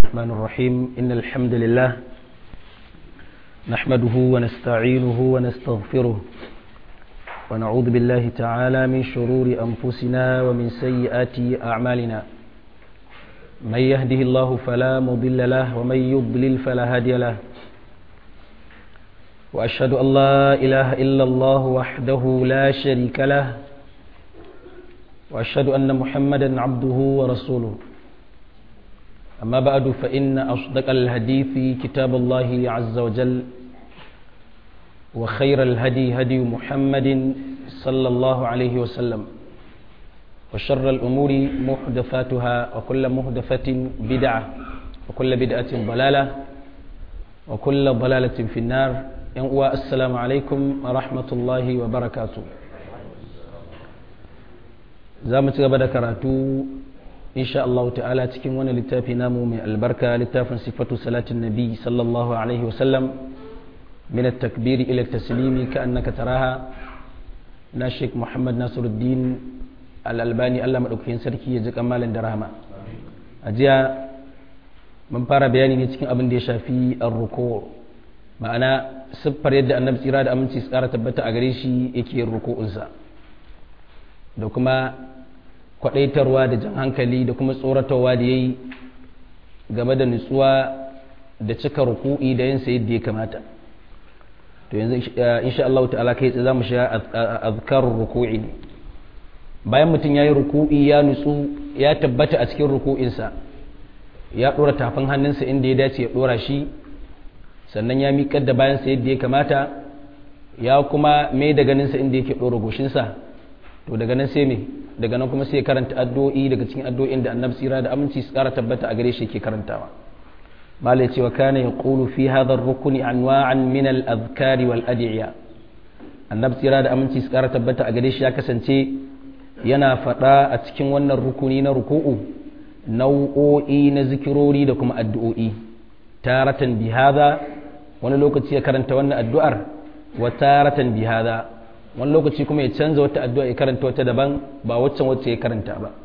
الرحمن الرحيم إن الحمد لله نحمده ونستعينه ونستغفره ونعوذ بالله تعالى من شرور أنفسنا ومن سيئات أعمالنا من يهده الله فلا مضل له ومن يضلل فلا هادي له وأشهد أن لا إله إلا الله وحده لا شريك له وأشهد أن محمدا عبده ورسوله أما بعد فإن أصدق الحديث كتاب الله عز وجل وخير الهدي هدي محمد صلى الله عليه وسلم وشر الأمور محدثاتها وكل محدثة بدعة وكل بدعة ضلالة وكل ضلالة في النار السلام عليكم ورحمة الله وبركاته za mu ci gaba da karatu insha Allah ta'ala cikin wani littafi namu mai albarka littafin sifatu salatin nabi sallallahu alaihi wasallam min at-takbir ila at-taslimi ka annaka taraha na Sheikh Muhammad Nasiruddin Al-Albani Allah madaukakin sarki ya ji kamalan da rahama a jiya mun fara bayani ne cikin abin da ya shafi ar-ruku ma'ana siffar yadda annabi tsira da aminci tsara tabbata a gare shi yake ruku'unsa da kuma kwadaitarwa da jan hankali da kuma tsoratarwa da ya yi game da nutsuwa da cika ruku'i da yin yadda ya kamata to yanzu insha Allah ta'ala kai za mu sha azkarur ruku'i ne bayan mutum ya yi ruku'i ya nutsu ya tabbata a cikin ruku'insa ya ɗora tafin hannunsa inda ya dace ya ɗora shi sannan ya miƙar da bayansa yadda ya kamata ya kuma mai da ganinsa inda yake ɗora goshinsa to daga nan sai me daga nan kuma sai karanta addu'o'i daga cikin addu'o'in da annabi tsira da aminci su kara tabbata a gare shi yake karantawa malai cewa kana yaqulu fi hadha ar-rukni anwa'an min al-adhkar wal ad'iya annabi tsira da aminci su kara tabbata a gare shi ya kasance yana faɗa a cikin wannan rukuni na ruku'u nau'o'i na zikirori da kuma addu'o'i taratan bi hadha wani lokaci ya karanta wannan addu'ar wa taratan bi hadha wani lokaci kuma ya canza wata addu'a ya karanta wata daban ba waccan wacce ya karanta ba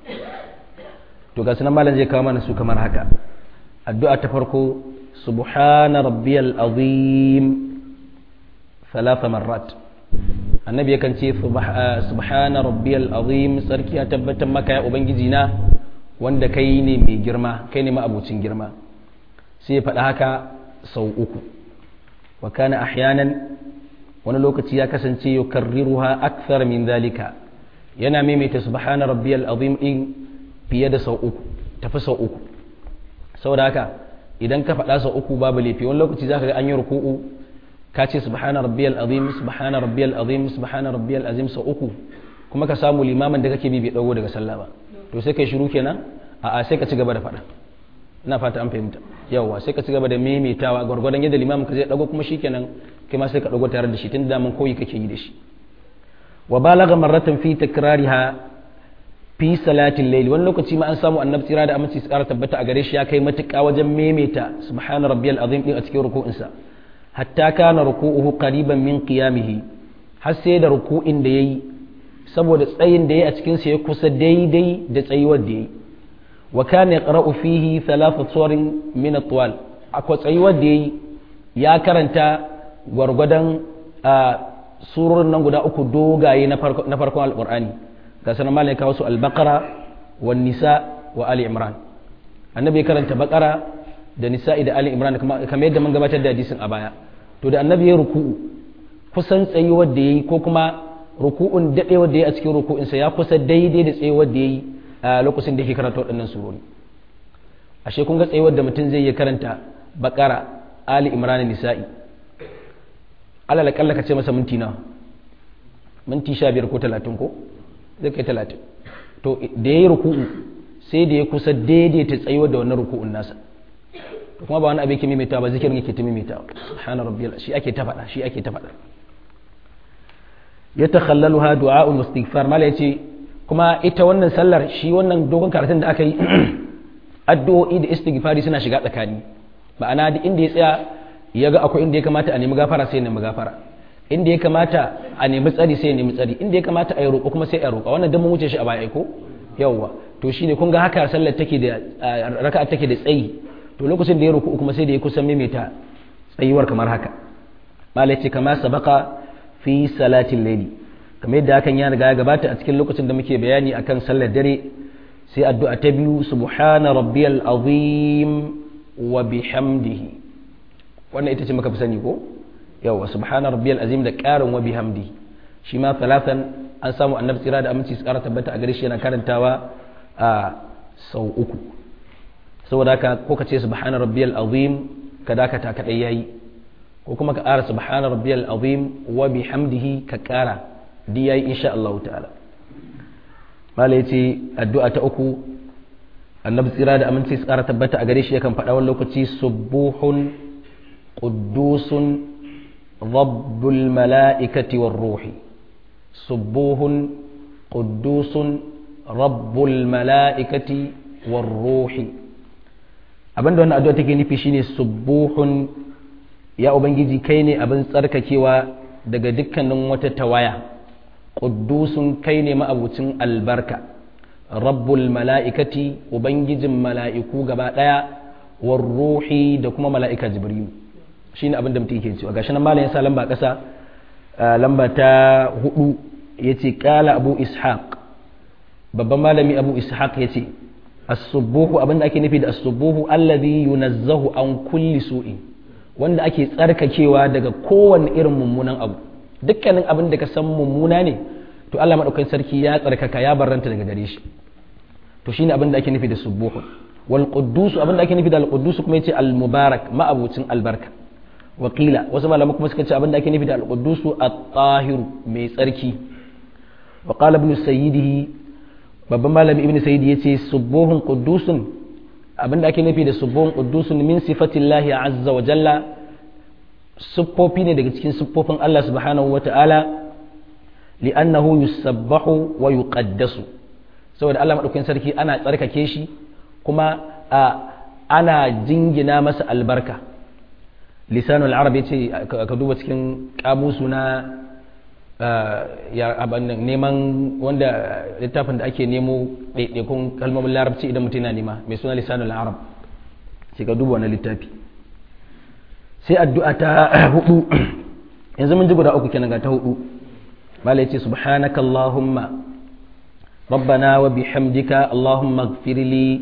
to ga sunan malam zai kawo mana su kamar haka addu'a ta farko subhana rabbiyal azim thalatha marrat annabi yakan ce subhana rabbiyal azim sarki ya tabbatar maka ya ubangiji na wanda kai ne mai girma kai ne ma'abucin girma sai ya faɗa haka sau uku wa kana ahyanan wani lokaci ya kasance ya karriruha akthar min zalika yana maimaita subhana rabbiyal azim din fiye da sau uku tafi sau uku saboda haka idan ka faɗa sau uku babu laifi wani lokaci zaka ga an yi ruku'u ka ce subhana rabbiyal azim subhana rabbiyal azim subhana rabbiyal azim sau uku kuma ka samu limamin da kake bi bai dago daga sallah ba to sai kai shiru kenan a'a sai ka ci gaba da faɗa ina fata an fahimta yawa sai ka ci gaba da maimaitawa gwargwadon yadda limamin ka zai dago kuma shikenan kai ma sai ka dago tare da shi tun da mun koyi kake yi da shi wa balagha marratan fi takrariha fi salatin layl wani lokaci ma an samu annabi tsira da aminci tsara tabbata a gare shi ya kai matuƙa wajen maimaita subhana rabbiyal azim din a cikin ruku'insa hatta kana ruku'uhu qariban min qiyamihi har sai da ruku'in da yayi saboda tsayin da yayi a cikin sa ya kusa daidai da tsayuwar da yayi wa kana yaqra'u fihi thalatha suwarin min at-tuwal akwai tsayuwar da yayi ya karanta gwargwadon a surorin nan guda uku dogaye na farkon alkur'ani ga sanar malai kawo su albakara wa nisa wa ali imran annabi ya karanta bakara da nisa'i da ali imran kamar yadda mun gabatar da hadisin a baya to da annabi ya ruku'u kusan tsayuwar da yayi ko kuma ruku'un dadewar da yayi a cikin ruku'insa ya kusa daidai da tsayuwar da yayi a lokacin da yake karanta waɗannan surori ashe kun ga tsayuwar da mutum zai yi karanta bakara ali imran nisa'i alal kalla ka ce masa minti nawa minti sha biyar ko talatin ko zai kai talatin to da ya yi ruku'u sai da ya kusa daidaita tsayuwa da wannan ruku'un nasa to kuma ba wani abin ke maimaita ba zikirin yake ta maimaita subhana rabbiyal shi ake ta faɗa shi ake ta faɗa ya takhallaluha du'a'ul istighfar mala yace kuma ita wannan sallar shi wannan dogon karatun da aka yi addu'o'i da istighfari suna shiga tsakani ma'ana duk inda ya tsaya ya ga akwai inda ya kamata a nemi gafara sai ya nemi gafara inda ya kamata a nemi tsari sai ya nemi tsari inda ya kamata a yi roƙo kuma sai a roƙa wannan dan mun wuce shi a baya ko yawwa to shine kun ga haka sallar take da raka'a take da tsayi to lokacin da ya ruku kuma sai da ya kusan maimaita tsayuwar kamar haka malai ce kama sabaka fi salatin laili kamar yadda hakan ya riga ya gabata a cikin lokacin da muke bayani akan sallar dare sai addu'a ta biyu subhana rabbiyal azim wa bihamdihi wannan ita ce muka fi sani ko yawa subhana rabbiyal azim da ƙarin wa bihamdihi shi ma talatan an samu annabi tsira da aminci su ƙara tabbata a gare shi yana karantawa a sau uku saboda haka ko ka ce subhana rabbiyal azim ka dakata kadai yayi ko kuma ka ƙara subhana rabbiyal azim wa bihamdihi ka ƙara di yayi insha Allah ta'ala mala yace addu'a ta uku annabi tsira da aminci su ƙara tabbata a gare shi yakan faɗa wani lokaci subuhun quddusun rabbul mala'ikati war ruhi subuhun quddusun rabbul mala'ikati war ruhi abinda wannan addu'a take nufi shine subuhun ya ubangiji kai ne abin tsarkakewa daga dukkanin wata tawaya ƙuddusun kai ne ma'abucin albarka rabbul mala'ikati ubangijin mala'iku gaba ɗaya war ruhi da kuma mala'ika jibrilu shine abin da mutum yake cewa gashi nan malam yasa lamba ƙasa lamba ta hudu yace qala abu ishaq babban malami abu ishaq yace as-subuhu abin da ake nufi da as-subuhu alladhi yunazzahu an kulli su'in wanda ake tsarkakewa daga kowane irin mummunan abu dukkanin abin da ka san mummuna ne to Allah madaukakin sarki ya tsarkaka ya barranta daga gare shi to shine abin da ake nufi da subuhu wal quddus abin da ake nufi da al quddus kuma yace al mubarak ma'abucin albarka wakila wasu malaman kuma suka ce abin da ake nufi da al quddus at-tahir mai tsarki wa qala ibn sayyidihi babban malami ibn sayyidi yace subuhun quddusun abinda ake nufi da subuhun quddusun min sifatillahi azza wa jalla siffofi ne daga cikin siffofin Allah subhanahu wa ta'ala li'annahu yusabbahu wa yuqaddasu saboda Allah madaukakin sarki ana tsarkake shi kuma ana jingina masa albarka lisanul arab yace ka duba cikin kamusu na ya neman wanda littafin da ake nemo ɗaiɗaikun kalmomin larabci idan mutum yana nema mai suna lisanul arab sai ka duba wani littafi sai addu'a ta hudu yanzu mun ji guda uku kenan ga ta hudu bala yace subhanaka allahumma rabbana wa bihamdika allahumma ighfir li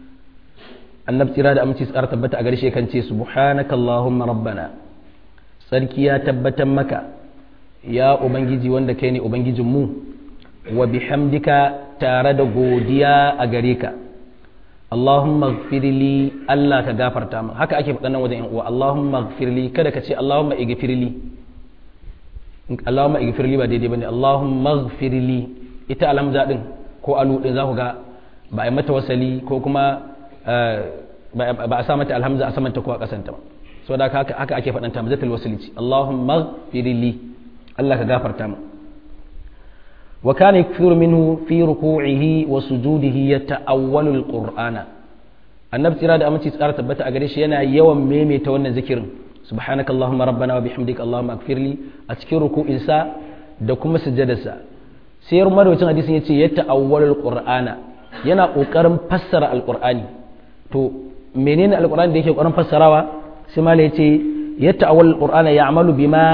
annab tsira da aminci tsara tabbata a garshe kan ce subhanaka allahumma rabbana sarki ya tabbatar maka ya ubangiji wanda kai ne ubangijin mu wa bihamdika tare da godiya a gare ka Allahumma gfirli Allah ka gafarta min haka ake faɗa nan wajen yan uwa Allahumma gfirli kada ka ce Allahumma igfirli Allahumma igfirli ba daidai bane Allahumma gfirli ita alhamza din ko alu din za ku ga ba a mata wasali ko kuma ba a sa mata alhamza a samanta ko a kasanta ba saboda haka haka ake faɗanta hamzatul wasli ce Allahumma gfirli Allah ka gafarta min وكان يكثر منه في ركوعه وسجوده يتأول القرآن النبي ترى da aminci tsara tabbata a gare shi yana yawan maimaita wannan zikirin subhanaka allahumma rabbana wa bihamdika allahumma ighfirli a cikin ruku'in sa da kuma sujjadarsa sai marwacin hadisin yace ya ta'awwalul qur'ana yana kokarin fassara alqur'ani to menene alqur'ani da yake kokarin fassarawa sai malai yace ya ta'awwalul qur'ana ya'malu bima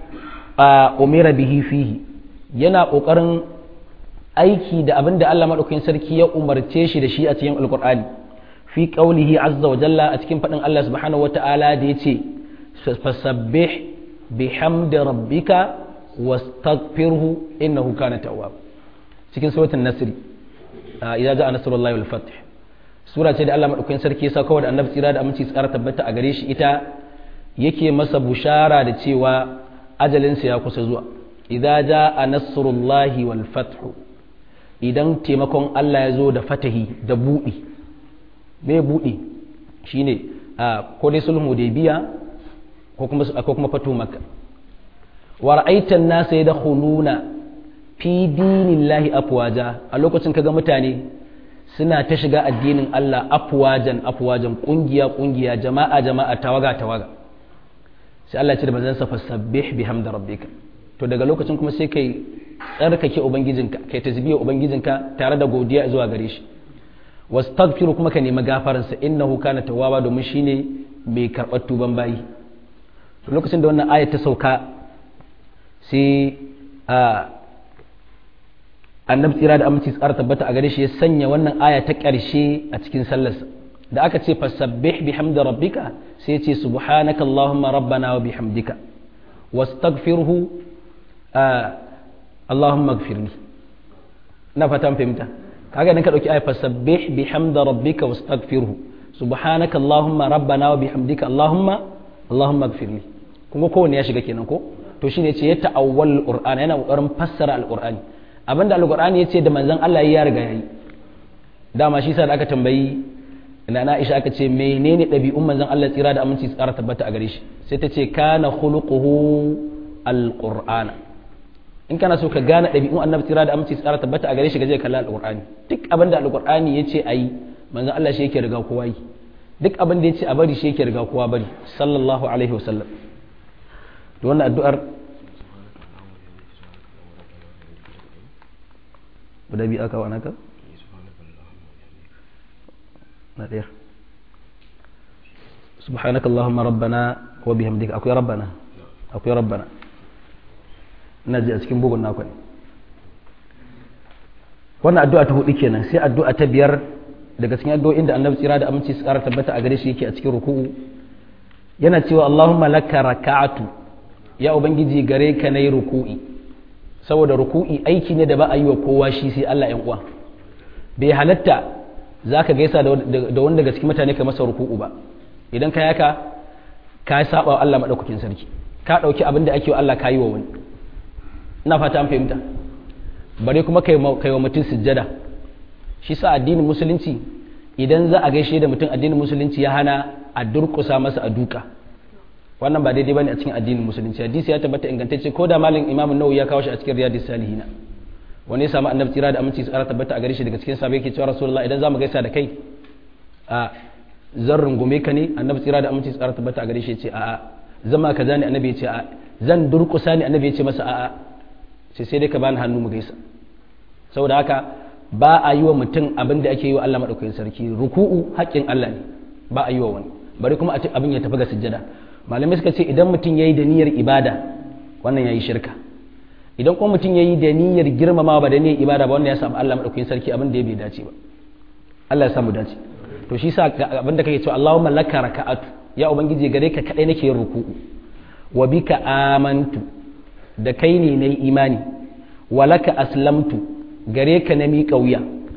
umira bihi fihi yana ƙoƙarin aiki da abin da Allah maɗaukakin sarki ya umarce shi da shi a cikin alƙur'ani fi ƙaulihi azza wa jalla a cikin faɗin Allah subhanahu wata'ala da ya ce fasabbih bihamdi rabbika wastaghfirhu innahu kana tawwab cikin suratul nasr idza ja'a nasrullahi wal fath sura ce da Allah maɗaukakin sarki ya sauka da annabi tsira da aminci tsara tabbata a gare shi ita yake masa bushara da cewa ajalinsa ya kusa zuwa idza jaa nasrullahi wal fathu idan taimakon Allah ya zo da fatahi da buɗi me buɗi shine a ko dai sulhu hudaybiya ko kuma ko kuma fatu makka wa ra'aita an-nasa yadkhuluna fi dinillahi afwaja a lokacin kaga mutane suna ta shiga addinin Allah afwajan afwajan kungiya kungiya jama'a jama'a tawaga tawaga sai Allah ya ce da manzon sa fasabbih bihamdi rabbika to daga lokacin kuma sai kai tsarkake ubangijinka kai tasbiya ubangijinka tare da godiya zuwa gare shi wastaghfiru kuma ka nemi gafaransa innahu kana tawwaba domin shine mai karɓar tuban bayi lokacin da wannan ayat ta sauka sai a annabi tsira da aminci tsara tabbata a gare shi ya sanya wannan aya ta ƙarshe a cikin sallarsa da aka ce fasabbih bihamdi rabbika sai ce subhanaka allahumma rabbana wa bihamdika wastaghfirhu allahumma ighfirli na fata fahimta kaga idan ka dauki aya fasabbih bihamdi rabbika wastaghfirhu subhanaka allahumma rabbana wa bihamdika allahumma allahumma ighfirli kuma kowanne ya shiga kenan ko to shine ce ya ta'awwal qur'ani yana kokarin fassara alqur'ani abinda alqur'ani yace da manzon Allah ya riga yayi dama shi sa da aka tambayi ina na Aisha aka ce menene dabi'un manzon Allah tsira da aminci tsara tabbata a gare shi sai ta ce kana khuluquhu alqur'ana in kana so ka gane dabi'un annabi tsira da aminci tsara tabbata a gare shi gaje kalla alqur'ani duk abinda alqur'ani yace ayi manzon Allah shi yake riga kowa yi duk abin da yace a bari shi yake riga kowa bari sallallahu alaihi wasallam to wannan addu'ar guda biyu aka wana ka? na ɗaya subhanaka Allahumma rabbana wa bihamdika akwai rabbana akwai rabbana ina ji a cikin bugun naku ne wannan addu'a ta hudu kenan sai addu'a ta biyar daga cikin addu'o'in da annabi tsira da aminci su ƙara tabbata a gare shi yake a cikin ruku'u yana cewa Allahumma laka raka'atu ya ubangiji gare ka nayi ruku'i saboda ruku'i aiki ne da ba a yi wa kowa shi sai Allah ‘yan uwa bai halatta za ka gaisa da wani daga cikin mutane ka masa ruku'u ba idan ka yaka ka saba wa Allah maɗaukakin sarki ka ɗauki abin da ake wa Allah ka yi wa wani ina fata an fahimta bare kuma kai wa mutum sujjada shi sa addinin musulunci idan za a gaishe da mutum addinin musulunci ya hana a durƙusa masa a duka wannan ba daidai bane a cikin addinin musulunci hadisi ya tabbata ingantacce ko da malin imam nawawi ya kawo shi a cikin riyadus salihina wani ya samu annabi tsira da aminci tsara tabbata a gare shi daga cikin sahabbai yake cewa rasulullahi idan zamu gaisa da kai a zan rungume ka ne annabi tsira da aminci tsara tabbata a gare shi ya ce a'a zama kaza ne annabi ya ce a'a zan durkusa ne annabi ya ce masa a'a sai sai dai ka bani hannu mu gaisa saboda haka ba a yi wa mutum abin da ake yi wa Allah madaukakin sarki ruku'u haƙƙin Allah ne ba a yi wa wani bari kuma abin ya tafi ga sujjada malamai suka ce idan mutum ya yi da niyyar ibada wannan ya yi shirka idan kuma mutum ya yi da niyyar girmamawa ba da niyyar ibada ba wannan ya samu Allah maɗaukakin sarki abin da ya bai dace ba Allah ya samu dace to shi sa abin da kake cewa Allahumma laka raka'atu ya ubangiji gare ka kadai nake yin ruku'u wa bika amantu da kai ne nayi imani wa laka aslamtu gare ka na miƙa wuya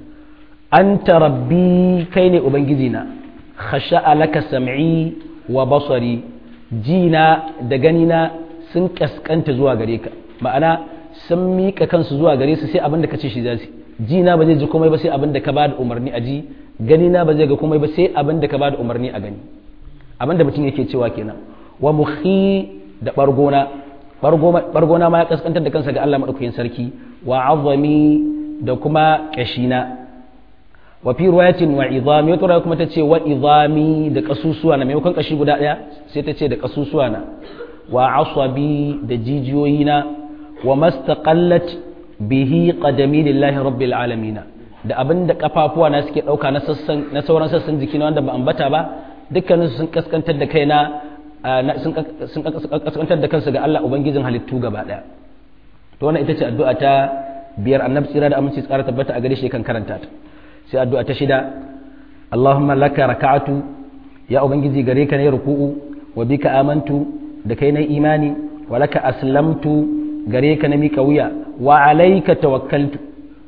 anta rabbi kai ne ubangiji na khasha'a laka sam'i wa basari jina da ganina sun kaskanta zuwa gare ka ma'ana sun miƙa kansu zuwa gare su sai abin da ka ce shi za su jina ba zai ji komai ba sai abin da ka ba da umarni a ji ganina ba zai ga komai ba sai abin da ka ba da umarni a gani abin da mutum yake cewa kenan wa muhi da bargona bargona ma ya kaskantar da kansa ga Allah madaukakin sarki wa azami da kuma kashina wa fi riwayatin wa idami wata riwaya kuma tace wa idami da kasusuwa na maimakon kashi guda daya sai ta ce da kasusuwa na wa asabi da jijiyoyi na wa mastaqallat bihi qadami lillahi rabbil alamin da abin da kafafuwa na suke dauka na sassan na sauran sassan jiki na wanda ba ambata ba dukkanin sun kaskantar da kaina sun kaskantar da kansu ga Allah ubangijin halittu gaba daya to wannan ita ce addu'a ta biyar annabi tsira da aminci tsara tabbata a gare shi kan karanta ta sai addu'a ta shida Allahumma laka raka'atu ya ubangiji gare ka ne ruku'u wa bika amantu da kai na imani wa laka aslamtu gare ka na mika wuya wa alayka tawakkaltu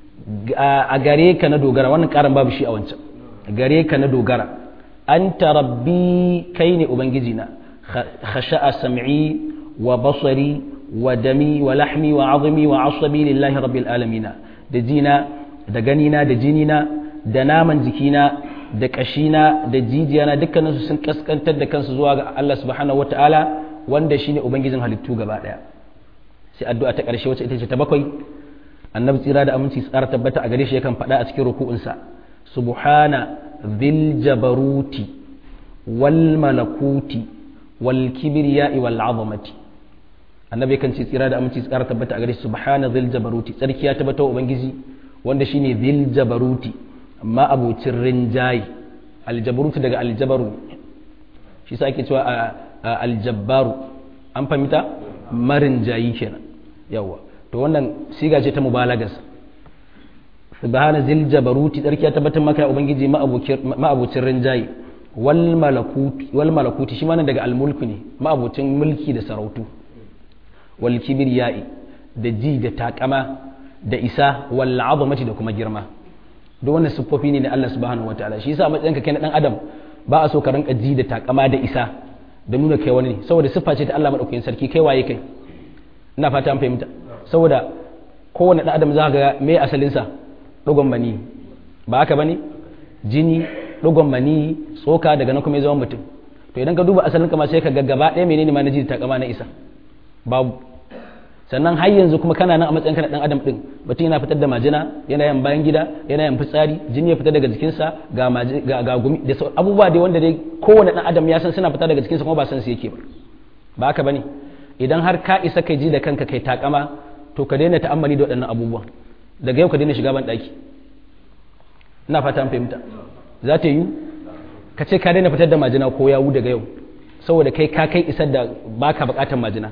a gare ka na dogara wannan karan babu shi a wancan gare ka na dogara anta rabbi kai ne ubangiji na khasha'a sam'i wa basari wa dami wa lahmi wa azmi wa asabi lillahi rabbil alamin da jina da ganina da jinina da naman jikina da kashina da jijiyana dukkaninsu sun kaskantar da kansu zuwa ga Allah subhanahu wataala wanda shine ubangijin halittu gaba daya sai addu'a ta karshe wacce ita ce ta bakwai annabi tsira da aminci tsara tabbata a gare shi yakan faɗa a cikin ruku'unsa subhana dhil jabaruti wal malakuti wal kibriya'i wal azamati annabi yakan ce tsira da aminci tsara tabbata a gare shi subhana dhil jabaruti tsarki ya tabbata wa ubangiji wanda shine dhil jabaruti ma'abucin rinjaye aljabarutu daga aljabaru shi sa ake cewa aljabbaru an fahimta marin jayi kenan yawa to wannan siga ce ta mubalagas subhana zil jabaruti tsarki ya tabbatar maka ya ubangiji ma'abucin rinjaye wal malakuti wal malakuti shi ma daga almulku ne ma'abucin mulki da sarautu wal kibriyai da ji da takama da isa wal azamati da kuma girma duk wannan siffofi ne na Allah subhanahu wataala shi yasa a matsayinka kai na dan adam ba a so ka rinka ji da takama da isa da nuna kai wani ne saboda siffa ce ta Allah madaukakin sarki kai waye kai ina fata an fahimta saboda kowane dan adam za ga me asalin sa dogon mani ba haka bane jini dogon mani tsoka daga nan kuma ya zama mutum to idan ka duba asalin ka ma sai ka ga gaba ɗaya menene ma na ji da takama na isa babu sannan har yanzu kuma kana nan a matsayin kana dan adam din mutum yana fitar da majina yana yin bayan gida yana yin fitsari jini ya fita daga jikinsa ga ga, ga gumi da abubuwa dai wanda dai kowane dan adam ya san suna fita daga jikinsa kuma ba san su yake ba ba haka bane idan har ka isa kai ji da kanka kai takama to ka daina ta'ammali da waɗannan abubuwan daga yau ka daina shiga ban daki ina fata an fahimta za ta yi ka ce ka daina fitar da majina ko yawu daga yau saboda kai ka kai isar da baka bukatar majina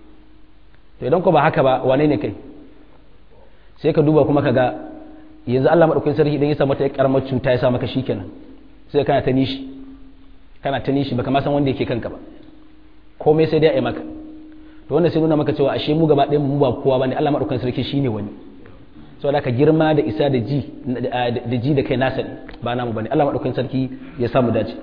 to idan ko ba haka ba wane ne kai sai ka duba kuma ka ga yanzu Allah madaukakin sarki idan ya sa mata karamar cuta ya sa maka shikenan sai kana ta nishi kana ta nishi baka ma san wanda yake kanka ba komai sai dai a yi maka to wannan sai nuna maka cewa ashe mu gaba ɗayan mu ba kowa bane Allah madaukakin sarki shine wani saboda ka girma da isa da ji da ji da kai nasa ba namu bane Allah madaukakin sarki ya samu dace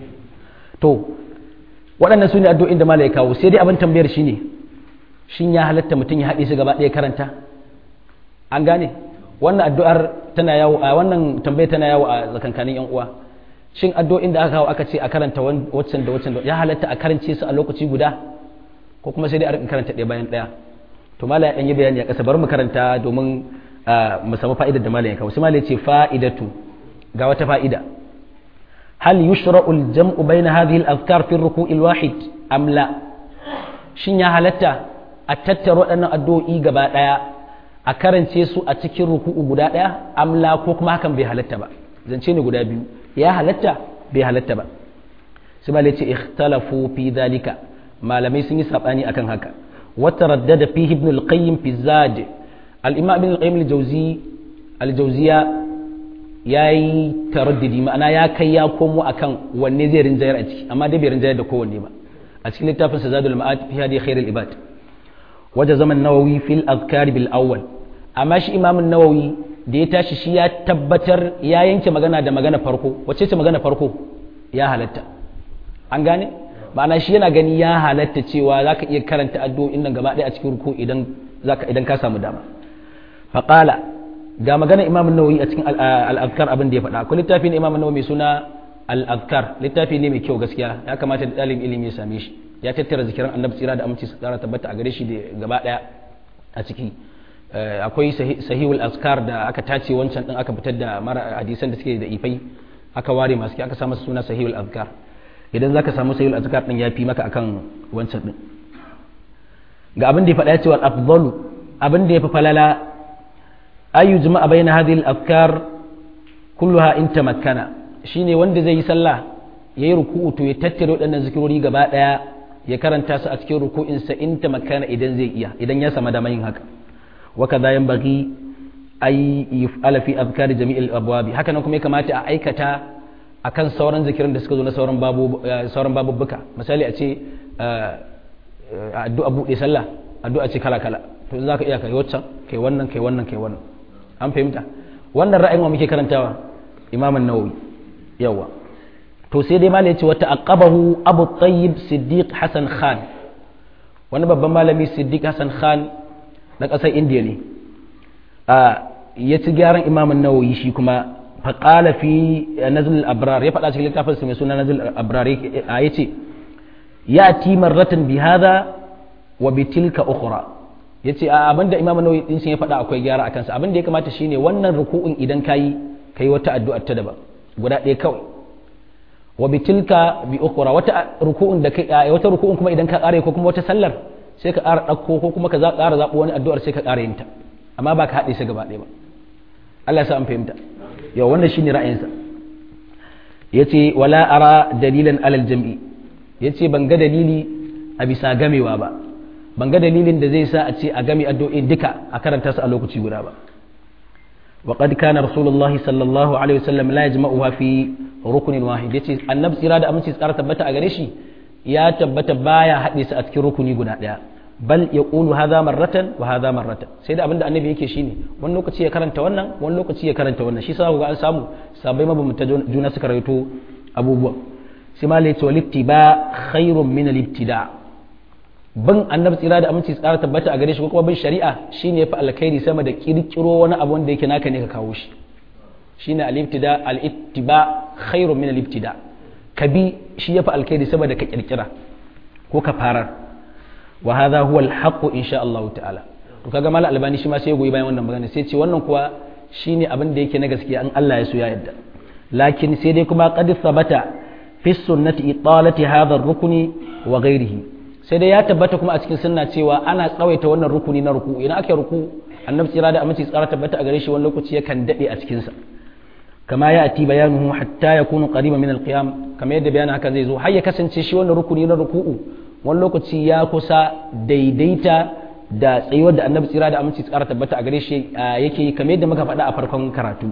to waɗannan su ne addu'o'in da malai kawo sai dai abin tambayar shine ne shin ya halatta mutum ya haɗe su gaba ɗaya karanta an gane wannan addu'ar tana yawo a wannan tambaye tana yawo a tsakankanin yan uwa shin addu'o'in da aka kawo aka ce a karanta waccan da waccan ya halatta a karance su a lokaci guda ko kuma sai dai a rinka karanta ɗaya bayan ɗaya to mala ya yi bayani a ƙasa bari mu karanta domin mu samu fa'idar da malam ya kawo sai malam ya ce fa'idatu ga wata fa'ida hal yushra'u al-jam'u bayna hadhihi al-azkar fi ar-ruku' al-wahid am la shin ya halatta a tattara waɗannan addu'o'i gaba ɗaya a karance su a cikin ruku'u guda ɗaya amla ko kuma hakan bai halatta ba zance ne guda biyu ya halatta bai halatta ba sai malai ce ikhtalafu fi dalika malamai sun yi sabani akan haka wata raddada fi ibn al-qayyim fi zad al-imam ibn al-qayyim al-jawzi al-jawziya yayi taraddudi ma'ana ya kai ya komo akan wanne zai rinjayar a ciki amma dai bai rinjayar da kowanne ba a cikin littafin sa zadul ma'ad fi hadi khairul ibad وجزم النووي في الأذكار بالأول أما شي إمام النووي da ya tashi shi ya tabbatar ya yanke magana da magana farko wacce ce magana farko ya halatta an gane ma'ana shi yana gani ya halatta cewa za ka iya karanta addu'o'in nan gaba ɗaya a cikin ruku idan idan ka samu dama faƙala ga magana imam nawawi a cikin al'azkar abin da ya faɗa akwai littafi ne imam nawawi mai suna al'azkar littafi ne mai kyau gaskiya ya kamata da ɗalibin ilimi ya same shi ya tattara zikiran annabi tsira da aminci su tsara tabbata a gare shi da gaba daya a ciki akwai sahihul azkar da aka tace wancan din aka fitar da mara hadisan da suke da ifai aka ware masu aka sa masa suna sahihul azkar idan zaka samu sahihul azkar din yafi maka akan wancan din ga abin da ya faɗa cewa afdalu abin da ya fi falala ayu jama'a bayna hadhihi al-azkar kulluha in tamakkana shine wanda zai yi sallah yayi ruku'u to ya tattare waɗannan zikirori gaba daya ya karanta su a cikin ruku'insa in ta makana idan zai iya idan ya sama dama yin haka wa kaza yanbaghi ay yuf'ala fi azkari jami'il abwabi haka nan kuma ya kamata a aikata akan sauran zikirin da suka zo na sauran babu sauran babubbuka misali a ce addu'a buɗe sallah addu'a ce kala kala to za ka iya kai waccan kai wannan kai wannan kai wannan an fahimta wannan ra'ayin wa muke karantawa imam an-nawawi yawa to sai dai malai ce wata aqabahu abu tayyib siddiq hasan khan wani babban malami siddiq hasan khan na ƙasar indiya ne ya ci gyaran imam an-nawawi shi kuma faƙala fi nazil al-abrar ya faɗa cikin littafin sa mai suna nazil al-abrar ya ce ya ti marratan bi hadha wa bi tilka ukhra yace a abinda imam an-nawawi din ya faɗa akwai gyara akan sa abinda ya kamata shine wannan ruku'un idan kayi kai wata addu'a ta daban guda ɗaya kawai wa bi tilka bi ukhra wata ruku'un da kai wata ruku'un kuma idan ka ƙare ko kuma wata sallar sai ka ƙara ɗauko ko kuma ka za ƙara zaɓo wani addu'ar sai ka ƙara yin ta amma ba ka haɗe shi gaba ɗaya ba Allah ya sa an fahimta yau wannan shine ra'ayinsa yace wala ara dalilan alal jam'i yace ban ga dalili a bisa gamewa ba ban ga dalilin da zai sa a ce a game addu'o'in duka a karanta su a lokaci guda ba وقد كان رسول الله صلى الله عليه وسلم لا يجمعها في ركن واحد yace annabi tsira da aminci tsara tabbata a gare shi ya tabbata baya haɗe su a cikin rukuni guda ɗaya bal ya ƙulu haza marratan wa haza marratan sai da abinda annabi yake shine wani lokaci ya karanta wannan wani lokaci ya karanta wannan shi sa ga an samu sabai mabambanta juna suka rawaito abubuwa sai ma lai to ba khairun min al-ibtida bin annabi tsira da aminci tsara tabbata a gare shi ko kuma bin shari'a shine yafi alkhairi sama da kirkiro wani abu wanda yake naka ne ka kawo shi shine al-ibtida al-ittiba khairun min al-ibtida ka bi shi yafi alkhairi sama da ka kirkira ko ka farar wa hadha huwa al-haqq insha Allah ta'ala to kaga mal albani shi ma sai ya goyi bayan wannan magana sai ce wannan kuwa shine abin da yake na gaskiya an Allah ya so ya yadda lakin sai dai kuma qad thabata fi sunnati italati hadha ar-rukni wa ghayrihi sai dai ya tabbata kuma a cikin sunna cewa ana tsawaita wannan rukuni na ruku idan aka ruku annabi tsira da aminci tsara tabbata a gare shi wani lokaci yakan dade a cikin sa kama ya ati bayanuhu hatta yakunu qariba min alqiyam kama yadda bayanin haka zai zo har ya kasance shi wannan rukuni na ruku'u wani lokaci ya kusa daidaita da tsayuwar da annabi tsira da aminci tsara tabbata a gare shi yake yi kamar yadda muka faɗa a farkon karatu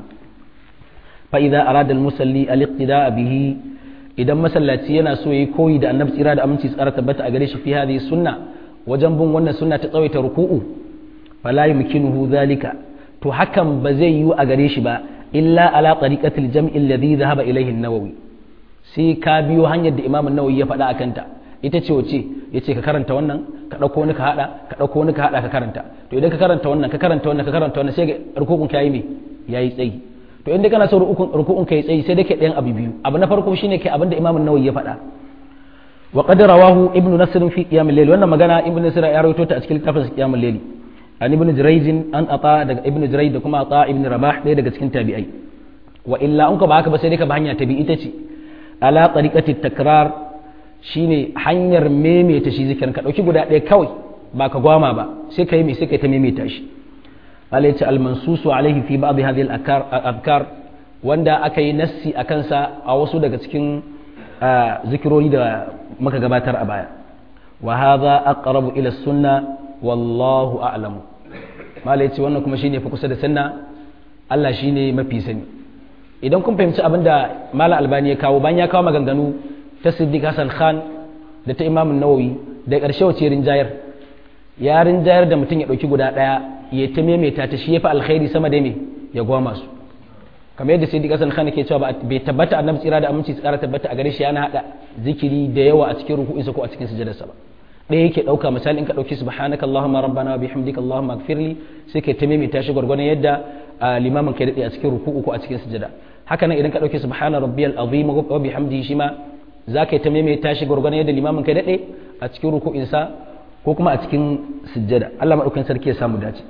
fa idza arada al-musalli al-iqtida bihi idan masallaci yana so yi koyi da annabi tsira da aminci tsara tabbata a gare shi fi hadhihi sunna wajen bin wannan sunna ta tsawaita ruku'u fala yumkinuhu zalika to hakan ba zai yiwu a gare shi ba illa ala tariqatil jam'i alladhi dhahaba ilayhi an-nawawi sai ka biyo hanyar da imam an-nawawi ya faɗa akan ta ita ce wace yace ka karanta wannan ka dauko wani ka hada ka dauko wani ka hada ka karanta to idan ka karanta wannan ka karanta wannan ka karanta wannan sai ga rukukun ka yi me yayi tsayi to inda kana so ruku'un kai tsayi sai dake ɗayan abu biyu abu na farko shine kai abinda Imam an-Nawawi ya faɗa wa qad rawahu Ibn Nasr fi Qiyam al-Layl wannan magana Ibn Nasr ya rawaito ta a cikin littafin Qiyam al-Layl an Ibn Jurayj an ata daga Ibn Jurayj da kuma ata Ibn Rabah ɗaya daga cikin tabi'ai wa illa an ka ba haka ba sai dai ka ba hanya tabi ita ce ala tariqati takrar shine hanyar maimaita shi zikirin ka dauki guda ɗaya kawai ba ka gwama ba sai ka yi mai sai ka ta maimaita shi Allah ya ce almansusu alaihi fi ba'd hadhihi al-adkar wanda aka yi nassi a kansa a wasu daga cikin zikirori da muka gabatar a baya wa hadha aqrabu ila sunna wallahu a'lam mala ya ce wannan kuma shine fa kusa da sunna Allah shine mafi sani idan kun fahimci abin da mala albani ya kawo bayan ya kawo maganganu ta siddiq hasan khan da ta imam nawawi da ƙarshe wace rinjayar ya rinjayar da mutum ya ɗauki guda ɗaya ya ta maimaita ta shi ya fi alkhairi sama da me ya gwama su kamar yadda sai kasan khana ke cewa bai tabbata annabi tsira da aminci tsara tabbata a gare shi yana hada zikiri da yawa a cikin ruku'insa ko a cikin sujadarsa ba ɗaya yake ɗauka misali in ka ɗauki subhanaka allahumma rabbana wa bihamdika allahumma ighfirli sai kai ta maimaita shi gwargwadon yadda limamin kai daɗe a cikin ruku'u ko a cikin sujada haka nan idan ka ɗauki subhana rabbiyal azim wa bihamdihi shi ma za ka yi ta maimaita shi gwargwadon yadda limamin kai daɗe a cikin ruku'insa ko kuma a cikin sujjada Allah maɗaukakin sarki ya samu dace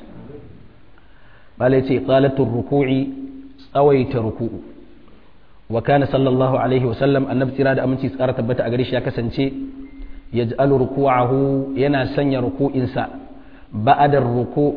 malai ce qalatul ruku'i tsawaita ruku'u wa kana sallallahu alaihi wa sallam annabi tsira da aminci tsara tabbata a gare shi ya kasance yaj'alu ruku'ahu yana sanya ruku'insa ba'da ruku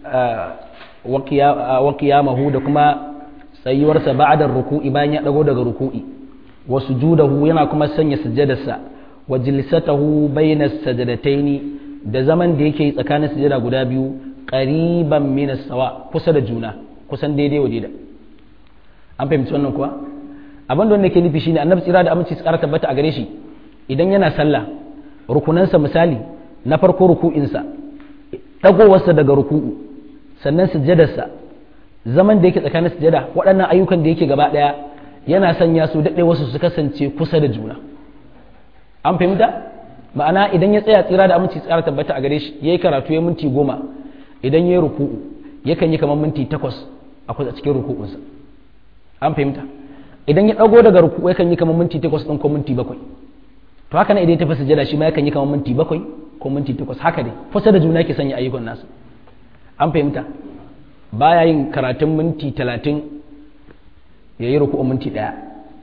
wa qiyamahu da kuma tsayuwarsa ba'da ruku'i bayan ya dago daga ruku'i wa sujudahu yana kuma sanya sujjadarsa wa jilsatahu bayna sajadataini da zaman da yake tsakanin sujada guda biyu qariban min sawa kusa da juna kusan daidai wa daida an fahimci wannan kuwa abin da wanda ke nufi shine annabi tsira da aminci tsara tabbata a gare shi idan yana sallah rukunansa misali na farko ruku'insa dagowarsa daga ruku'u sannan sujjadarsa zaman da yake tsakanin sujada waɗannan ayyukan da yake gaba ɗaya yana sanya su daɗe wasu su kasance kusa da juna an fahimta ma'ana idan ya tsaya tsira da aminci tsara tabbata a gare shi ya yi karatu ya minti goma idan ya yi ruku'u yakan yi kamar minti takwas a kusa cikin ruku'unsa an fahimta idan ya ɗago daga ruku'u yakan yi kamar minti takwas ɗin ko minti bakwai to haka nan idan ya tafi sujada shi ma yakan yi kamar minti bakwai ko minti takwas haka dai kusa da juna ke sanya ayyukan nasu an fahimta baya yin karatun minti talatin ya yi ruku'un minti ɗaya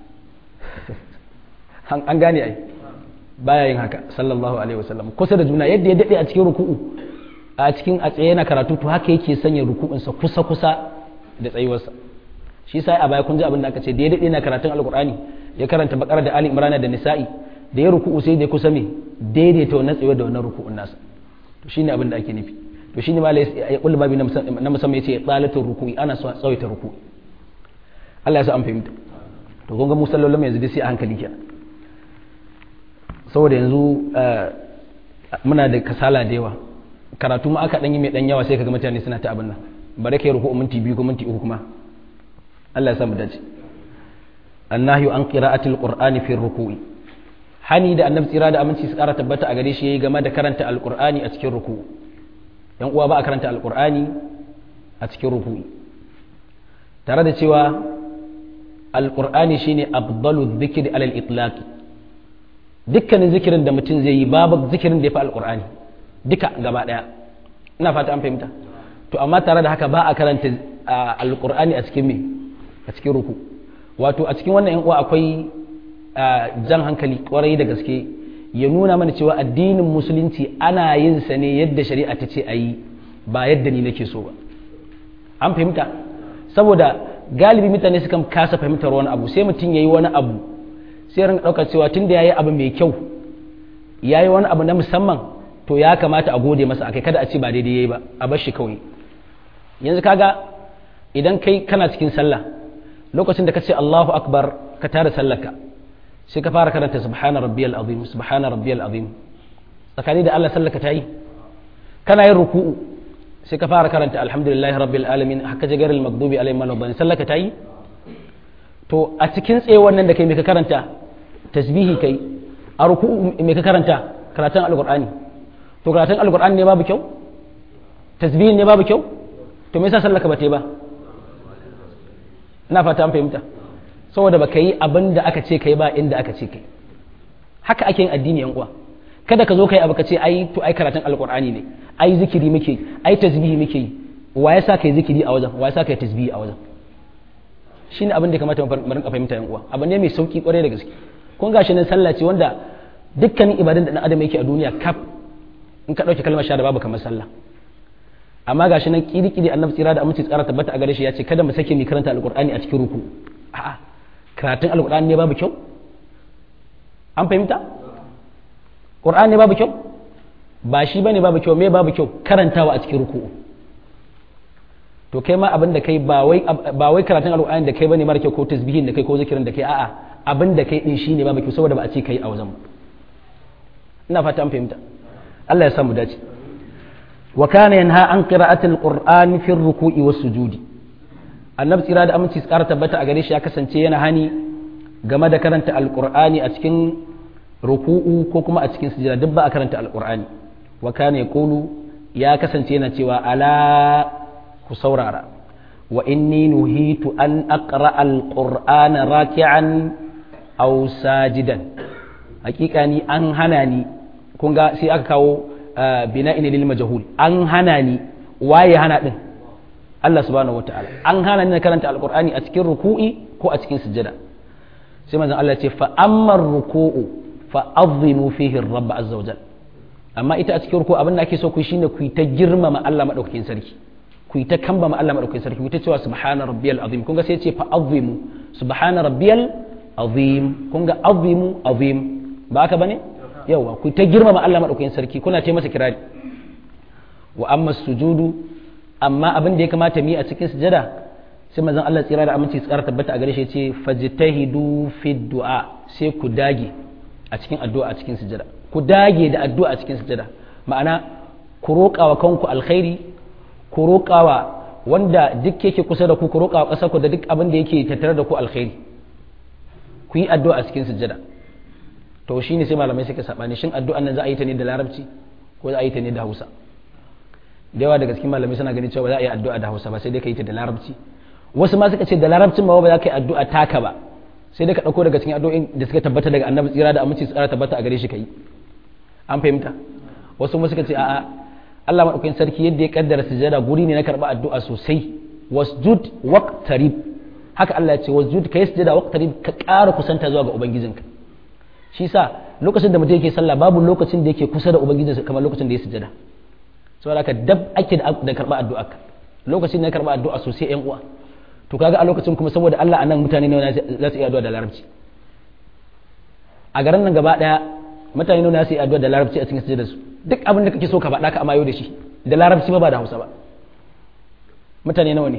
an gane ai baya yin haka sallallahu alaihi wasallam kusa da juna yadda ya daɗe a cikin ruku'u a cikin a tsaye na karatu to haka yake sanya ruku'unsa kusa kusa da tsayuwarsa shi sai a baya kun ji abin da aka ce da ya dade na karatun alqur'ani ya karanta bakara da ali imran da nisa'i da ya ruku'u sai da kusa me daidaita wannan tsaye da wannan ruku'un nasa to shine abin da ake nufi to shine malai ya kullu babi na musamman yace tsalatul ruku'i ana so tsawaita ruku'i Allah ya sa an fahimta to kun ga musallolin yanzu dai sai a hankali kenan saboda yanzu muna da kasala da yawa karatu ma aka dan yi mai dan yawa sai kaga mutane suna ta abin nan bare kai ruku'u minti biyu ko minti uku kuma Allah ya sa mu dace annahyu an qira'atil qur'ani fi ruku'i hani da annabi tsira da aminci su kara tabbata a gare shi yayi game da karanta alqur'ani a cikin ruku'u yan uwa ba a karanta alqur'ani a cikin ruku'i tare da cewa alqur'ani shine afdalu dhikri alal itlaq dukkanin zikirin da mutum zai yi babu zikirin da ya fi alqur'ani duka gaba daya ina fata an fahimta to amma tare da haka ba a karanta alqur'ani a cikin me a cikin ruku wato a cikin wannan yan uwa akwai jan hankali kwarai da gaske ya nuna mana cewa addinin musulunci ana yin sa ne yadda shari'a ta ce a yi ba yadda ni nake so ba an fahimta saboda galibi mutane sukan kasa fahimtar wani abu sai mutum ya yi wani abu sai rinka ɗaukar cewa tun da ya yi abu mai kyau ya yi wani abu na musamman to ya kamata a gode masa akai kada a ce ba daidai ya yi ba a bar shi kawai yanzu kaga idan kai kana cikin sallah lokacin da ka ce Allahu akbar ka tare sallarka sai ka fara karanta subhana rabbiyal azim subhana rabbiyal azim tsakani da Allah sallaka ta yi kana yin ruku'u sai ka fara karanta alhamdulillahi rabbil alamin haka jagaril maghdubi alaihim waladdallin sallaka ta yi to a cikin tsaye wannan da kai me ka karanta tasbihi kai a ruku'u me ka karanta karatun alqur'ani to karatun alqur'ani ne babu kyau tasbihin ne babu kyau to me yasa sallaka ba ta yi ba ina fata an fahimta saboda baka yi abin da aka ce kai ba inda aka ce kai haka ake yin addini yan uwa kada ka zo kai abu ka ce ai to ai karatun alqur'ani ne ai zikiri muke ai tasbihi muke yi wa ya sa kai zikiri a wajen wa ya sa kai tasbihi a wajen shine abin da ya kamata mu rinka fahimta yan uwa abu ne mai sauki kwarai da gaske kun gashi nan sallah ce wanda dukkanin ibadan da dan adam yake a duniya kaf in ka dauke kalmar shahada babu kamar sallah amma gashi nan kiri-kiri annabi tsira da aminci tsara tabbata a gare shi ya ce kada mu sake mu karanta alqur'ani a cikin ruku a'a karatun alqur'ani ne babu kyau an fahimta qur'ani ne babu kyau ba shi bane babu kyau me babu kyau karantawa a cikin ruku to kai ma abin da kai ba wai ba wai karatun alqur'ani da kai bane mara kyau ko tasbihin da kai ko zikirin da kai a'a abin da kai din shine babu kyau saboda ba a ce kai a wajen ina fata an fahimta Allah ya samu dace وكان ينهى عن قراءة القرآن في الركوع والسجود annabi tsira da aminci tsara tabbata a gare shi ya kasance yana hani game da karanta alqur'ani a cikin ruku'u ko kuma a cikin sujada duk ba a karanta alqur'ani wa kana yaqulu ya kasance yana cewa ala ku saurara wa inni nuhitu an aqra alqur'ana raki'an aw sajidan hakika ni an hana ni kun ga sai aka kawo bina ina lil majhul an hana ni waye hana din Allah subhanahu wataala an hana ni na karanta alqur'ani a cikin ruku'i ko a cikin sujjada sai manzon Allah ya ce fa amma ruku'u fa azimu fihi rabb azza wajal amma ita a cikin ruku abin da ake so ku shine ku ta girmama Allah madaukakin sarki ku ta kambama Allah madaukakin sarki ku ta cewa subhana rabbiyal azim kun ga sai ya ce fa azimu subhana rabbiyal azim kun ga azimu azim ba haka bane yawa ku ta girmama Allah maɗaukakin sarki kuna ta masa kirari wa amma sujudu amma abin da ya kamata mi a cikin sujada sai manzon Allah tsira da aminci tsara tabbata a gare shi ce fajtahidu fi du'a sai ku dage a cikin addu'a a cikin sujada ku dage da addu'a a cikin sujada ma'ana ku roƙawa kanku alkhairi ku roƙawa wanda duk yake kusa da ku ku roƙawa ƙasar ku da duk abin da yake tattare da ku alkhairi ku yi addu'a a cikin sujada to shi ne sai malamai suka saɓani shin addu'an nan za a yi ta ne da larabci ko za a yi ta ne da hausa da yawa daga cikin malamai suna ganin cewa za a yi addu'a da hausa ba sai dai ka yi ta da larabci wasu ma suka ce da larabcin ma ba za ka yi addu'a taka ba sai dai ka ɗauko daga cikin addu'o'in da suka tabbata daga annabi tsira da aminci tsara tabbata a gare shi ka yi an fahimta wasu ma suka ce a'a Allah madaukakin sarki yadda ya kaddara sujada guri ne na karɓa addu'a sosai wasjud waqtarib haka Allah ya ce wasjud kai sujada waqtarib ka ƙara kusanta zuwa ga ubangijinka shi sa lokacin da mutum yake sallah babu lokacin da yake kusa da ubangijinsa kamar lokacin da ya sujada saboda haka dab ake da karɓa addu'a lokacin da ya karɓa addu'a sosai yan uwa to kaga a lokacin kuma saboda Allah anan mutane ne za su iya addu'a da larabci a garin nan gaba daya mutane ne za su iya addu'a da larabci a cikin sujjada su duk abin da kake so ka faɗa ka amayo da shi da larabci ba ba da Hausa ba mutane nawa ne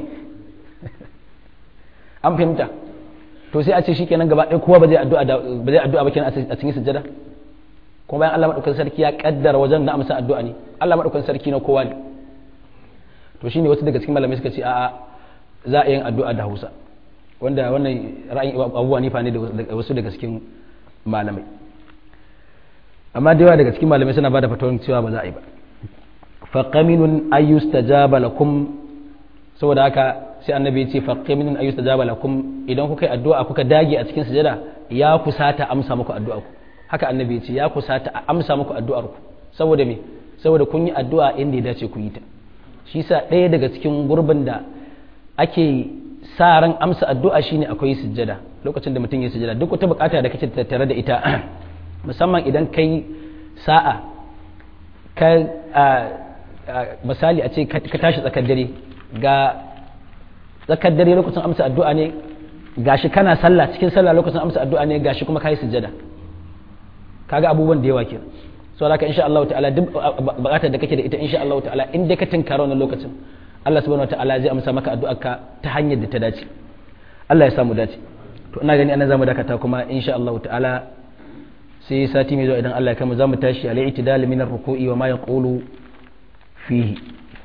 an fahimta to sai a ce shikenan gaba ɗaya kowa ba zai addu'a ba zai addu'a ba kenan a cikin sujjada kuma bayan Allah madaukakin sarki ya kaddara wajen na amsa addu'a ne Allah madaukakin sarki na kowa ne to shine wasu daga cikin malamai suka ce a'a za a yin addu'a da Hausa wanda wannan ra'ayin abubuwa ne fa ne da wasu daga cikin malamai amma da yawa daga cikin malamai suna bada fatawar cewa ba za a yi ba fa qaminun ayyustajaba lakum saboda haka sai annabi ya ce fa qaminun ayyustajaba lakum idan kuka yi addu'a kuka dage a cikin sujada ya kusata amsa muku addu'a ku haka annabi ya ce ya kusata a amsa muku addu'ar ku saboda me saboda kun yi addu'a inda ya dace ku yi ta shi sa ɗaya daga cikin gurbin da ake sa ran amsa addu'a shine akwai sujjada lokacin da mutum ya sujjada duk wata bukata da kake tattare da ita musamman idan kai sa'a ka misali a ce ka tashi tsakar dare ga tsakar dare lokacin amsa addu'a ne gashi kana sallah cikin sallah lokacin amsa addu'a ne gashi kuma kai sujjada kaga abubuwan da yawa kenan so haka insha Allah ta'ala duk bukatar da kake da ita insha Allah ta'ala in dai ka tinkara wannan lokacin Allah subhanahu ta'ala zai amsa maka addu'arka ta hanyar da ta dace Allah ya samu dace to ina gani ana zamu dakata kuma insha Allah ta'ala sai sati mai zuwa idan Allah ya kama zamu tashi al i'tidal min ar-ruku'i wa ma yaqulu fihi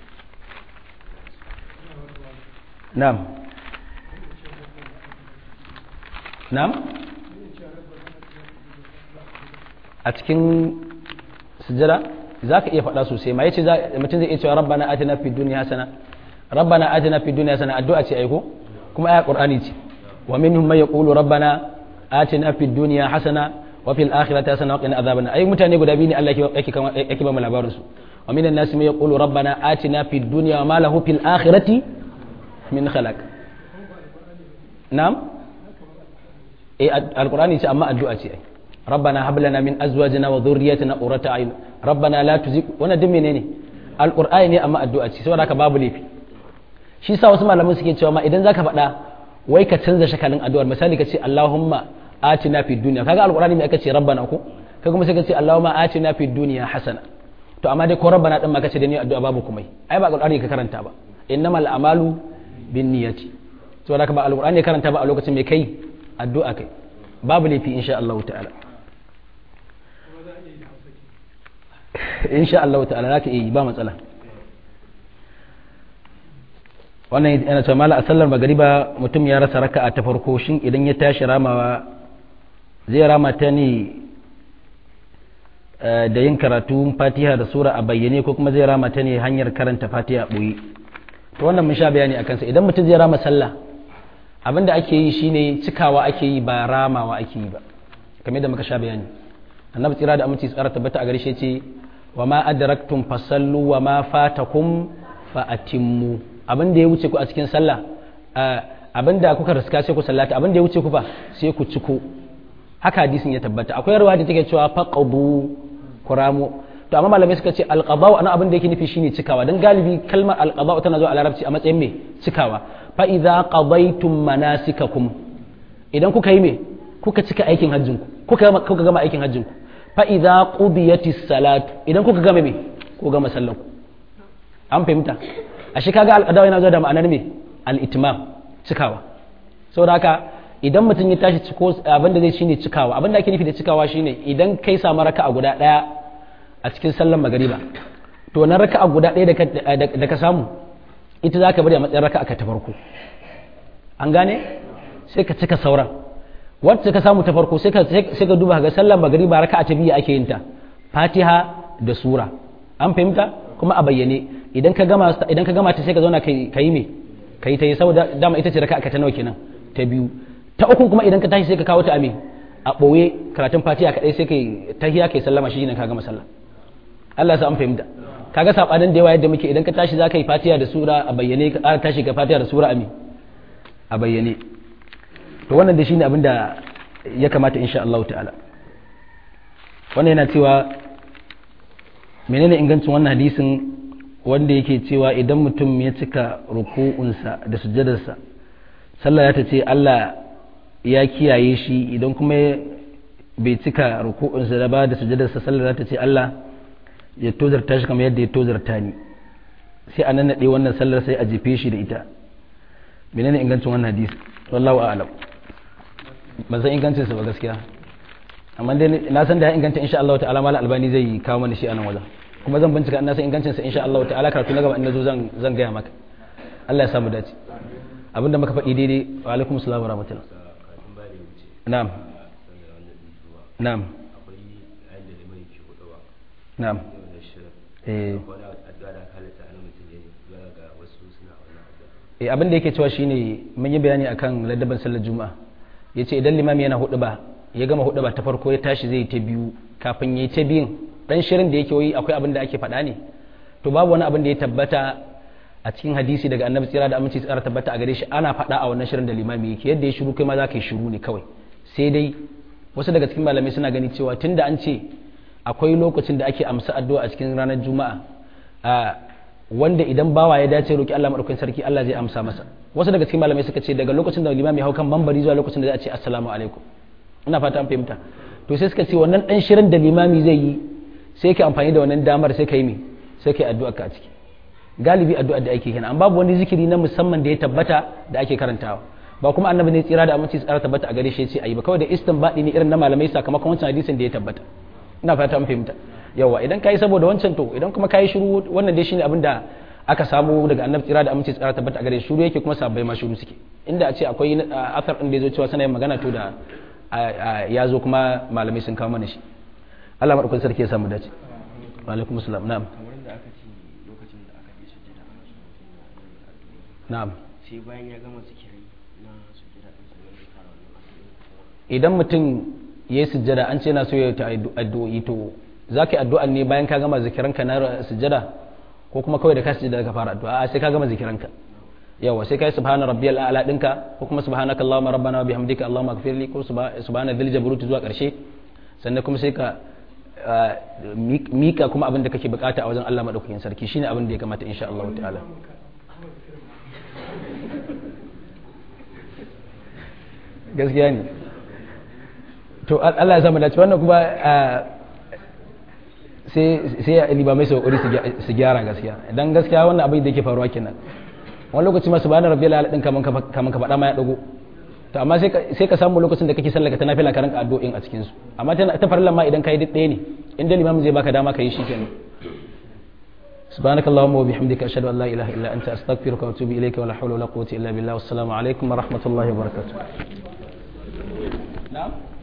na'am na'am a cikin sujjada za ka iya faɗa sosai ma yace mutum zai iya cewa rabbana atina fid dunya hasana rabbana atina fid dunya hasana addu'a ce aiko kuma aya qur'ani ce wa minhum man yaqulu rabbana atina fid dunya hasana wa fil akhirati hasana wa qina adhaban ai mutane guda biyu ne Allah yake yake ba mu labarin su wa minan nasi man yaqulu rabbana atina fid dunya wa ma lahu fil akhirati min khalaq na'am eh alqur'ani ce amma addu'a ce ai ربنا هب لنا من ازواجنا وذريتنا قرة اعين ربنا لا تزغ wannan duk menene alqur'ani ne amma addu'a ce saboda haka babu laifi shi sa wasu malaman suke cewa ma idan zaka faɗa wai ka canza shakalin addu'ar misali ka ce Allahumma atina fid dunya kaga alqur'ani me aka ce rabbana ko kaga kuma sai ka ce Allahumma atina fid dunya hasana to amma dai ko rabbana din ma ka ce da ni addu'a babu kuma ai ba alqur'ani ka karanta ba innamal a'malu binniyati saboda haka ba alqur'ani ka karanta ba a lokacin me kai addu'a kai babu laifi insha Allah ta'ala insha Allah ta'ala zaka iya yi ba matsala wannan yana cewa mala a sallar magariba mutum ya rasa raka'a ta farko shin idan ya tashi ramawa zai rama ta ne da yin karatu fatiha da sura a bayyane ko kuma zai rama ta ne hanyar karanta fatiha a ɓoye to wannan mun sha bayani a kansa idan mutum zai rama sallah abin da ake yi shine cikawa ake yi ba ramawa ake yi ba kamar da muka sha bayani annabi tsira da aminci tsara tabbata a gare shi ce wa ma adraktum fasallu wa ma fatakum fa atimmu abin da ya wuce ku a cikin sallah abin da kuka riska sai ku sallata abin da ya wuce ku fa sai ku ciko haka hadisin ya tabbata akwai ruwa da take cewa faqadu kuramu to amma malamai suka ce alqada ana abin da yake nufi shine cikawa dan galibi kalmar alqada tana zuwa a larabci a matsayin me cikawa fa idza qadaytum manasikakum idan kuka yi me kuka cika aikin hajjinku kuka kuka gama aikin hajjinku fa idza qudiyatis salatu idan kuka gama me ko gama sallanku an fahimta ashe kaga alqada yana zuwa da ma'anar me al-itmam cikawa saboda haka idan mutum ya tashi ciko abin da zai shine cikawa abin da ake nufi da cikawa shine idan kai samu raka'a guda daya a cikin sallar magariba to na raka'a guda daya da ka samu ita zaka bari a matsayin raka'a ka ta farko an gane sai ka cika sauran wacce ka samu ta farko sai ka sai ka duba ga sallar magariba raka'a ta biyu ake yin ta fatiha da sura an fahimta kuma a bayyane idan ka gama idan ka gama ta sai ka zauna kai kai me kai ta yi saboda dama ita ce raka'a ka ta nawa kenan ta biyu ta uku kuma idan ka tashi sai ka kawo ta ame a ɓoye karatun fatiha kaɗai sai kai tahiya kai sallama shi ne ka gama sallah Allah ya sa an fahimta kaga sabanin da yawa yadda muke idan ka tashi za ka yi fatiha da sura a bayyane ka ƙara tashi ka fatiha da sura ame a bayyane to wannan da shine abin da ya kamata insha Allah ta'ala wannan yana cewa menene ingancin wannan hadisin wanda yake cewa idan mutum ya cika ruku'unsa da sujjadarsa sallah ta ce Allah ya kiyaye shi idan kuma bai cika ruku'unsa da ba da sujadarsa sallah ta ce Allah ya tozarta shi kamar yadda ya tozarta ni sai a nan wannan sallar sai a jefe shi da ita menene ingancin wannan hadisi wallahu a'lam ban san ingancin sa ba gaskiya amma dai na san da ya inganta insha Allah ta'ala mala albani zai kawo mana shi a nan wajen kuma zan bincika ina san ingancin sa insha Allah ta'ala karatu na gaba in nazo zan zan gaya maka Allah ya samu dace abinda muka faɗi daidai wa alaikum assalam wa rahmatullah na'am na'am na'am eh eh abin da yake cewa shine mun yi bayani akan ladaban sallar juma'a yace idan limami yana hudu ba ya gama hudu ba ta farko ya tashi zai ta biyu kafin yayi ta biyun dan shirin da yake yi akwai abin da ake faɗa ne to babu wani abin da ya tabbata a cikin hadisi daga annabi tsira da aminci tsara tabbata a gare shi ana faɗa a wannan shirin da limami yake yadda ya shiru kai ma za ka yi shiru ne kawai sai dai wasu daga cikin malamai suna gani cewa tunda an ce akwai lokacin da ake amsa addu'a a cikin ranar juma'a wanda idan bawa ya dace roki Allah madaukakin sarki Allah zai amsa masa wasu daga cikin malamai suka ce daga lokacin da limami hau kan bambari zuwa lokacin da za a ce assalamu alaikum ina fata an fahimta to sai suka ce wannan dan shirin da limami zai yi sai ka amfani da wannan damar sai ka yi me sai ka yi addu'a ka a ciki galibi addu'a da ake kenan amma babu wani zikiri na musamman da ya tabbata da ake karantawa ba kuma annabi ne tsira da aminci tsara tabbata a gare shi ce ayi ba kawai da istinbadi ne irin na malamai sakamakon wancan hadisin da ya tabbata ina fata an fahimta yawa idan kai saboda wancan to idan kuma kai shiru wannan dai shine abin da aka samu daga annabi tsira da aminci tsara tabbata a gare shi shiru yake kuma sabbai ma shiru suke inda a ce akwai athar din da yazo cewa sanayin magana to da ya zo kuma malamai sun kawo mana shi Allah madaukakin sarki ya samu dace wa alaikum assalam na'am na'am sai bayan ya gama zikirai na sujjada din sannan ya fara wannan addu'a idan mutum ya yi sujjada an ce na so ya ta addu'o'i to za ka yi addu'an ne bayan ka gama zikiranka na sujjada ko kuma kawai da ka sujjada ka fara addu'a a sai ka gama zikiranka yawa sai ka yi subhana rabbiyal a'la dinka ko kuma subhanaka allahumma rabbana wa bihamdika allahumma ighfirli ko subhana dhil jabarut zuwa karshe sannan kuma sai ka mika kuma abin da kake bukata a wajen Allah madaukakin sarki shine abin da ya kamata insha Allah ta'ala gaskiya ne to Allah ya samu dace wannan kuma sai sai limamai su kokari su gyara gaskiya dan gaskiya wannan abin da yake faruwa kenan wani lokaci ma subhana rabbiyal ala din kaman kaman ka faɗa ma ya dago to amma sai ka sai ka samu lokacin da kake sallar ka ta nafila ka ranka addu'o'in a cikin su amma ta farilla ma idan kai duk ɗaya ne inda limamin zai baka dama ka yi shi kenan سبحانك اللهم وبحمدك أشهد أن لا إله إلا أنت أستغفرك وأتوب إليك ولا حول ولا قوة إلا بالله والسلام عليكم ورحمة الله وبركاته نعم